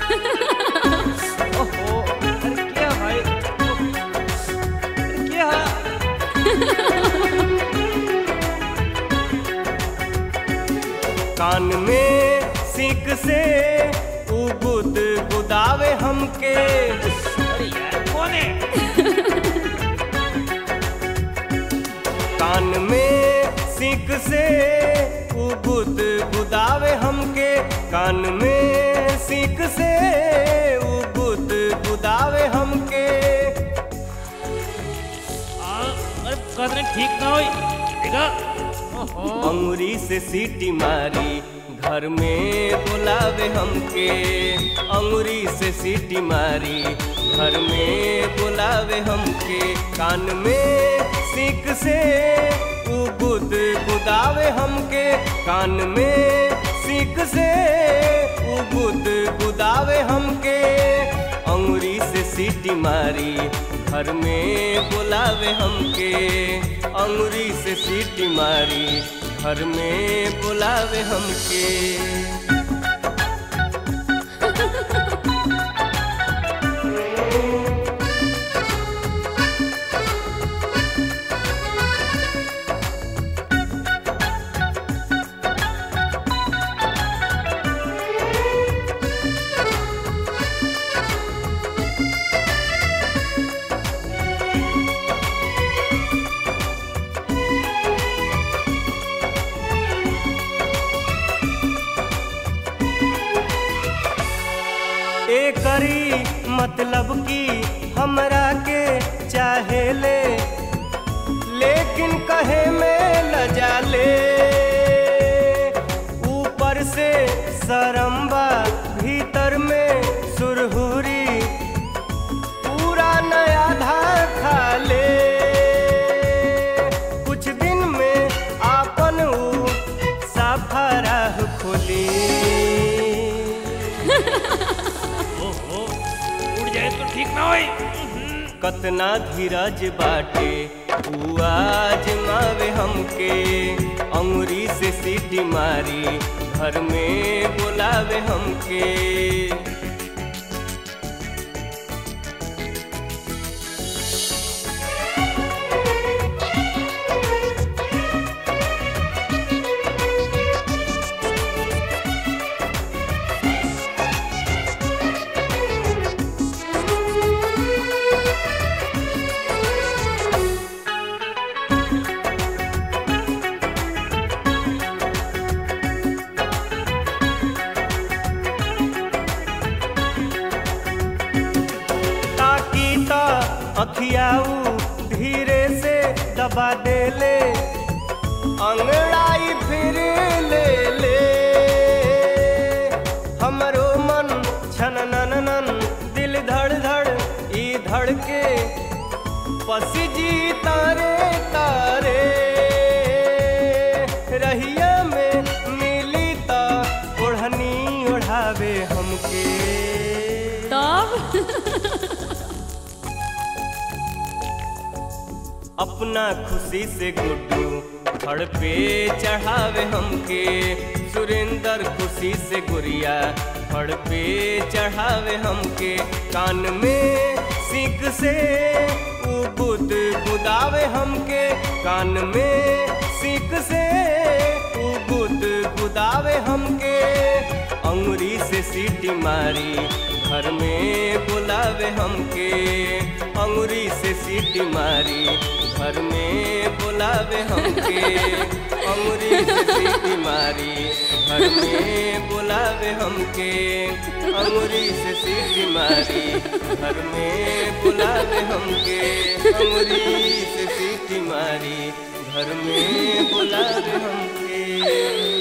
ओहो अरे क्या भाई अरे क्या कान में सीख से उ गुद गुदावे हमके अरे यार कौन है कान में सीख से उ गुद गुदावे हमके कान में सीख से उ गुद गुदावे हमके आ, अरे कदरे ठीक ना होई देखा ओहो अंगुरी से सीटी मारी घर में बुलावे हमके अंगुरी से सीटी मारी घर में बुलावे हमके कान में सीख से उ गुद गुदावे हमके कान में सीख से उ गुद गुदावे हमके अंगुरी से सीटी मारी घर में बुलावे हमके अंगुरी से सीटी मारी घर में बुलावे हमके ए करी मतलब की हमरा के चाहे ले लेकिन कहे में लजा ले ऊपर से सरम्बा भीतर में सुरहुरी पूरा नया धार खा ले कुछ दिन में आपन ऊ साफा राह खोली ओहो उड़ जाए तो ठीक ना होई कतना धीरज बाटे उ आजमावे हमके अंगुरी से सीटी मारी घर में बुलावे हमके ताकि ता अखियाऊ धीरे से दबा दे ले अंगड़ाई फिर ले ले हमरो मन छन नन नन दिल धड़ धड़ ई धड़ के पसिजी तारे तारे रहिया में मिली ता ओढ़नी ओढ़ावे हमके तब अपना खुशी से गुड्डू फड़ पे चढ़ावे हमके सुरेंद्र खुशी से गुड़िया फड़ पे चढ़ावे हमके कान में सीख से उ बुद बुदावे हमके कान में सीख से उ बुद बुदावे हमके अंगुरी से सीटी मारी घर में बुलावे हमके अंगुरी से सीटी मारी घर में बुलावे हमके अंगुरी से सीटी मारी घर में बुलावे हमके अंगुरी से सीटी मारी घर में बुलावे हमके अंगुरी से सीटी मारी घर में बुलावे हमके